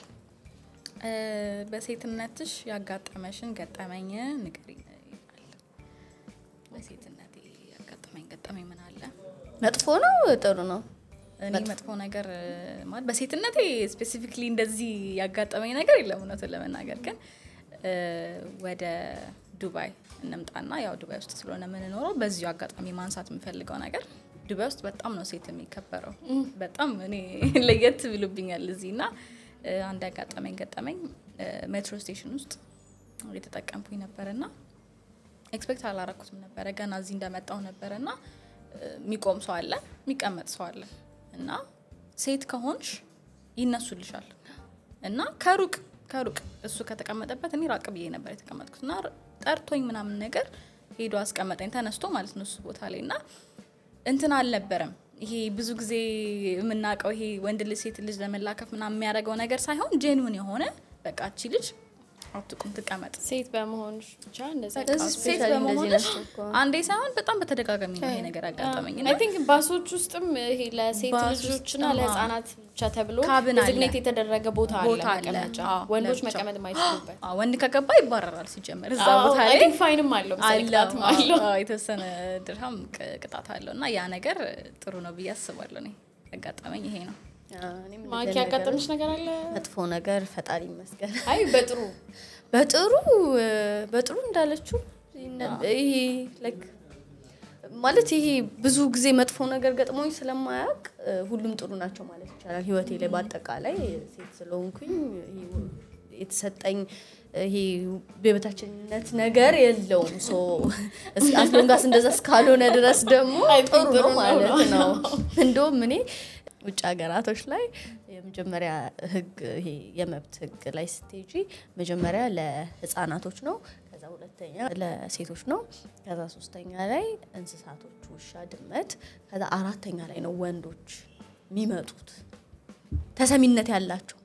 እ፣ በሴትነትሽ ያጋጠመሽን ገጠመኝ ንገሪኝ ይላል በሴትነቴ ያጋጠመኝ ገጠመኝ ምን አለ መጥፎ ነው ጥሩ ነው እኔ መጥፎ ነገር እ፣ ማለት በሴትነቴ ስፔሲፊክሊ እንደዚህ ያጋጠመኝ ነገር የለም እውነቱን ለመናገር ግን እ፣ ወደ ዱባይ እንምጣና ያው ዱባይ ውስጥ ስለሆነ የምንኖረው በዚሁ አጋጣሚ ማንሳት የምፈልገው ነገር ዱባይ ውስጥ በጣም ነው ሴት የሚከበረው በጣም እኔ ለየት ብሉብኛል እዚህ እና እ፣ አንድ ያጋጠመኝ ገጠመኝ እ፣ ሜትሮ ስቴሽን ውስጥ የተጠቀምኩኝ ነበር እና ኤክስፔክት አላረኩትም ነበረ ገና እዚህ እንደመጣው ነበረ እና የሚቆም ሰው አለ የሚቀመጥ ሰው አለ እና ሴት ከሆንሽ ይነሱልሻል እና ከሩቅ ከሩቅ እሱ ከተቀመጠበት እኔ ራቅ ብዬ ነበር የተቀመጥኩት እና ጠርቶኝ ምናምን ነገር ሄዶ አስቀመጠኝ ተነስቶ ማለት ነው እሱ ቦታ ላይ እና እንትን አልነበረም ይሄ ብዙ ጊዜ የምናውቀው ይሄ ወንድ ልጅ ሴት ልጅ ለመላከፍ ምናምን የሚያደርገው ነገር ሳይሆን ጄንውን የሆነ በቃ እቺ ልጅ አትቁም ትቀመጥ ሴት በመሆንሽ ብቻ እንደዛ በቃ እዚህ ሴት ስፔሻሊ እንደዚህ በመሆንሽ ናቸው እኮ። አንዴ ሳይሆን በጣም በተደጋጋሚ ነው ይሄ ነገር ያጋጠመኝ እና አይ ቲንክ ባሶች ውስጥም ይሄ ለሴት ባስ ልጆችና ውስጥም፣ ለህፃናት ብቻ ተብሎ ካብን አለ። ዲዝግኔት የተደረገ ቦታ አለ ቦታ አለ። መቀመጫ አዎ፣ ወንዶች ለብቻው። መቀመጥ የማይችሉበት አዎ፣ ወንድ ከገባ ይባረራል ሲጀመር እዛ አዎ፣ ቦታ አይ ላይ ቲንክ ፋይንም አለው መሰለኝ ቅጣትም አለው አለው አዎ፣ የተወሰነ ድርሃም ቅ- ቅጣት አለው እና ያ ነገር ጥሩ ነው ብዬ አስባለሁ እኔ ያጋጠመኝ ይሄ ነው እኔም ማኪ እንደዚህ ነገር- ያጋጠምሽ ነገር አለ መጥፎ ነገር ፈጣሪ ይመስገን። አይ በጥሩ በጥሩ በጥሩ እንዳለችው ይነ- ይሄ like ማለት ይሄ ብዙ ጊዜ መጥፎ ነገር ገጥሞኝ ስለማያውቅ ሁሉም ጥሩ ናቸው ማለት ይቻላል። ህይወቴ ላይ በአጠቃላይ ሴት ስለሆንኩኝ ይሄ የተሰጠኝ ይሄ የበታችነት ነገር የለውም። ሶ አስሎንጋስ እንደዛ እስካልሆነ ድረስ ደግሞ I think ጥሩ ጥሩ ነው ነው ማለት ነው። ነው። እንደውም እኔ ውጭ ሀገራቶች ላይ የመጀመሪያ ህግ ይሄ የመብት ህግ ላይ ስትሄጂ መጀመሪያ ለህፃናቶች ነው፣ ከዛ ሁለተኛ ለሴቶች ነው፣ ከዛ ሶስተኛ ላይ እንስሳቶች ውሻ፣ ድመት፣ ከዛ አራተኛ ላይ ነው ወንዶች የሚመጡት ተሰሚነት ያላቸው።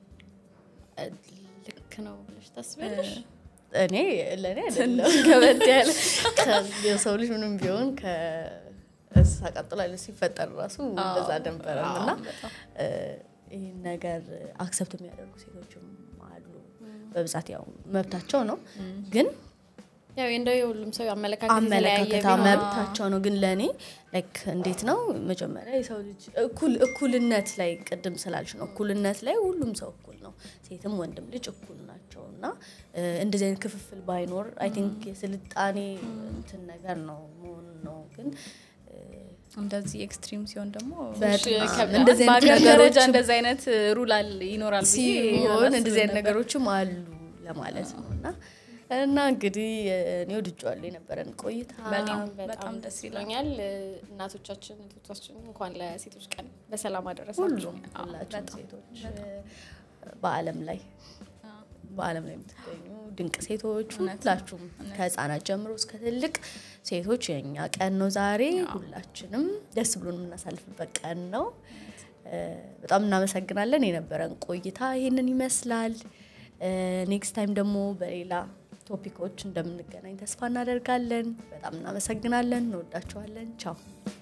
ልክ ነው ብለሽ ታስቢያለሽ እኔ ለእኔ አይደለም ከበድ ያለ ከ- የሰው ልጅ ምንም ቢሆን ከእንስሳ ቀጥሎ ያለ ሲፈጠር ራሱ እንደዛ ነበረም እና እ፣ ይህን ነገር አክሰፕት የሚያደርጉ ሴቶችም አሉ። በብዛት ያው መብታቸው ነው ግን ያው እንደው የሁሉም ሰው አመለካከት የተለያየ አመለካከታ ቢሆንም መብታቸው ነው። ግን ለእኔ ላይክ እንዴት ነው መጀመሪያ የሰው ልጅ እኩል እኩልነት ላይ ቅድም ስላልሽ ነው እኩልነት ላይ ሁሉም ሰው እኩል ነው። ሴትም ወንድም ልጅ እኩል ናቸው እና እ፣ እንደዚህ አይነት ክፍፍል ባይኖር አይ ቲንክ የስልጣኔ እንትን ነገር ነው መሆን ነው ግን እንደዚህ ኤክስትሪም ሲሆን ደግሞ በጣም ይከብዳል። እንደዚህ አይነት በሀገር ደረጃ ነገሮችም እንደዚህ አይነት ሩል አለ- ይኖራል ብዬ ሲሆን አላስብም እንደዚህ አይነት ነበር። ነገሮችም አሉ ለማለት ነው እና እና እንግዲህ እኔ ወድጄዋለሁ የነበረን ቆይታ በጣም በጣም በጣም ደስ ደስ ይላል። ይለኛል። እናቶቻችን እህቶቻችን እንኳን ለሴቶች ቀን በሰላም አደረሳችሁ። ሁሉም ሁላችሁም ሴቶች በዓለም ላይ በዓለም ላይ የምትገኙ ድንቅ ሴቶች ሁላችሁም ከህፃናት ጀምሮ እስከ ትልቅ ሴቶች የኛ ቀን ነው ዛሬ። ሁላችንም ደስ ብሎን የምናሳልፍበት ቀን ነው። እ፣ በጣም እናመሰግናለን። የነበረን ቆይታ ይህንን ይመስላል። ኔክስት ታይም ደግሞ በሌላ ቶፒኮች እንደምንገናኝ ተስፋ እናደርጋለን። በጣም እናመሰግናለን። እንወዳችኋለን። ቻው